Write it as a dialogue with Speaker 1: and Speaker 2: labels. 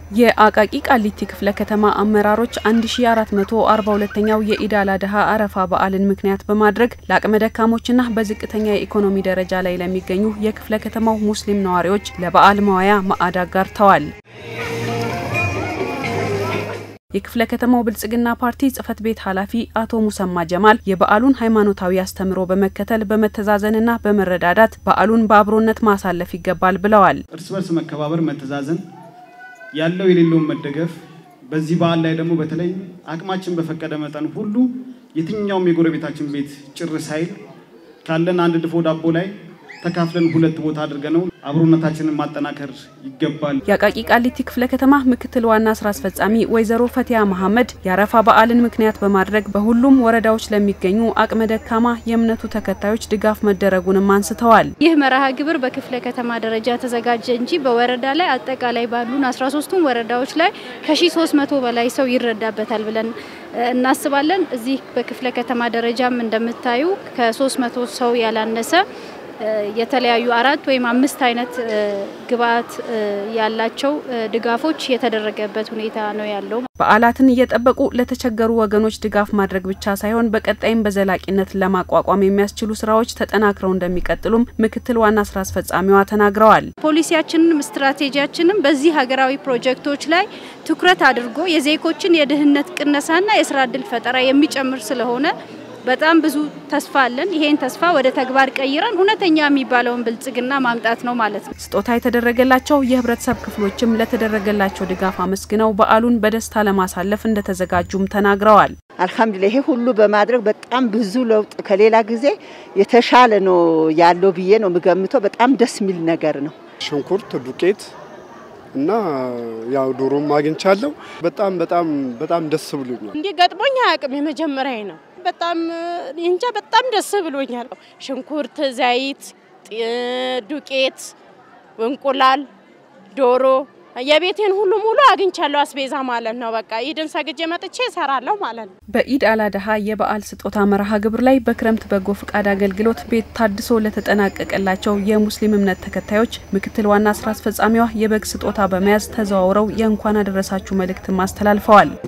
Speaker 1: የአቃቂ ቃሊቲ ክፍለ ከተማ አመራሮች 1442ኛው የኢድ አል አድሃ አረፋ በዓልን ምክንያት በማድረግ ለአቅመ ደካሞችና በዝቅተኛ የኢኮኖሚ ደረጃ ላይ ለሚገኙ የክፍለ ከተማው ሙስሊም ነዋሪዎች ለበዓል መዋያ ማዕድ አጋርተዋል። የክፍለ ከተማው ብልጽግና ፓርቲ ጽህፈት ቤት ኃላፊ አቶ ሙሰማ ጀማል የበዓሉን ሃይማኖታዊ አስተምሮ በመከተል በመተዛዘንና በመረዳዳት በዓሉን በአብሮነት ማሳለፍ ይገባል ብለዋል።
Speaker 2: እርስ በርስ መከባበር፣ መተዛዘን ያለው የሌለውን መደገፍ በዚህ በዓል ላይ ደግሞ በተለይ አቅማችን በፈቀደ መጠን ሁሉ የትኛውም የጎረቤታችን ቤት ጭር ሳይል ካለን አንድ ድፎ ዳቦ ላይ ተካፍለን ሁለት ቦታ አድርገ ነው አብሮነታችንን ማጠናከር ይገባል።
Speaker 1: የአቃቂ ቃሊቲ ክፍለ ከተማ ምክትል ዋና ስራ አስፈጻሚ ወይዘሮ ፈቲያ መሐመድ የአረፋ በዓልን ምክንያት በማድረግ በሁሉም ወረዳዎች ለሚገኙ አቅመ ደካማ የእምነቱ ተከታዮች ድጋፍ መደረጉንም አንስተዋል።
Speaker 3: ይህ መርሃ ግብር በክፍለ ከተማ ደረጃ ተዘጋጀ እንጂ በወረዳ ላይ አጠቃላይ ባሉን 13ቱም ወረዳዎች ላይ ከ1300 በላይ ሰው ይረዳበታል ብለን እናስባለን። እዚህ በክፍለ ከተማ ደረጃም እንደምታዩ ከ300 ሰው ያላነሰ የተለያዩ አራት ወይም አምስት አይነት ግብአት ያላቸው ድጋፎች የተደረገበት ሁኔታ ነው ያለው።
Speaker 1: በዓላትን እየጠበቁ ለተቸገሩ ወገኖች ድጋፍ ማድረግ ብቻ ሳይሆን በቀጣይም በዘላቂነት ለማቋቋም የሚያስችሉ ስራዎች ተጠናክረው እንደሚቀጥሉም ምክትል ዋና ስራ አስፈጻሚዋ ተናግረዋል።
Speaker 3: ፖሊሲያችንም ስትራቴጂያችንም በዚህ ሀገራዊ ፕሮጀክቶች ላይ ትኩረት አድርጎ የዜጎችን የድህነት ቅነሳና የስራ እድል ፈጠራ የሚጨምር ስለሆነ በጣም ብዙ ተስፋ አለን። ይሄን ተስፋ ወደ ተግባር ቀይረን እውነተኛ የሚባለውን ብልጽግና ማምጣት ነው ማለት ነው።
Speaker 1: ስጦታ የተደረገላቸው የህብረተሰብ ክፍሎችም ለተደረገላቸው ድጋፍ አመስግነው በዓሉን በደስታ ለማሳለፍ እንደተዘጋጁም ተናግረዋል።
Speaker 4: አልሐምዱሊላህ ይሄ ሁሉ በማድረግ በጣም ብዙ ለውጥ ከሌላ ጊዜ የተሻለ ነው ያለው ብዬ ነው የምገምተው። በጣም ደስ የሚል ነገር ነው።
Speaker 5: ሽንኩርት፣ ዱቄት እና ያው ዶሮም አግኝቻለሁ። በጣም በጣም በጣም ደስ ብሎኛል።
Speaker 6: እንዲህ ገጥሞኝ አያውቅም። የመጀመሪያ ነው። በጣም እንጃ በጣም ደስ ብሎኛል። ሽንኩርት፣ ዘይት፣ ዱቄት፣ እንቁላል፣ ዶሮ የቤቴን ሁሉ ሙሉ አግኝቻለሁ። አስቤዛ ማለት ነው። በቃ ኢድን ሰግጄ መጥቼ እሰራለሁ ማለት ነው።
Speaker 1: በኢድ አል አድሃ የበዓል ስጦታ መርሃ ግብር ላይ በክረምት በጎ ፍቃድ አገልግሎት ቤት ታድሶ ለተጠናቀቀላቸው የሙስሊም እምነት ተከታዮች ምክትል ዋና ስራ አስፈጻሚዋ የበግ ስጦታ በመያዝ ተዘዋውረው የእንኳን አደረሳችሁ መልእክትም አስተላልፈዋል።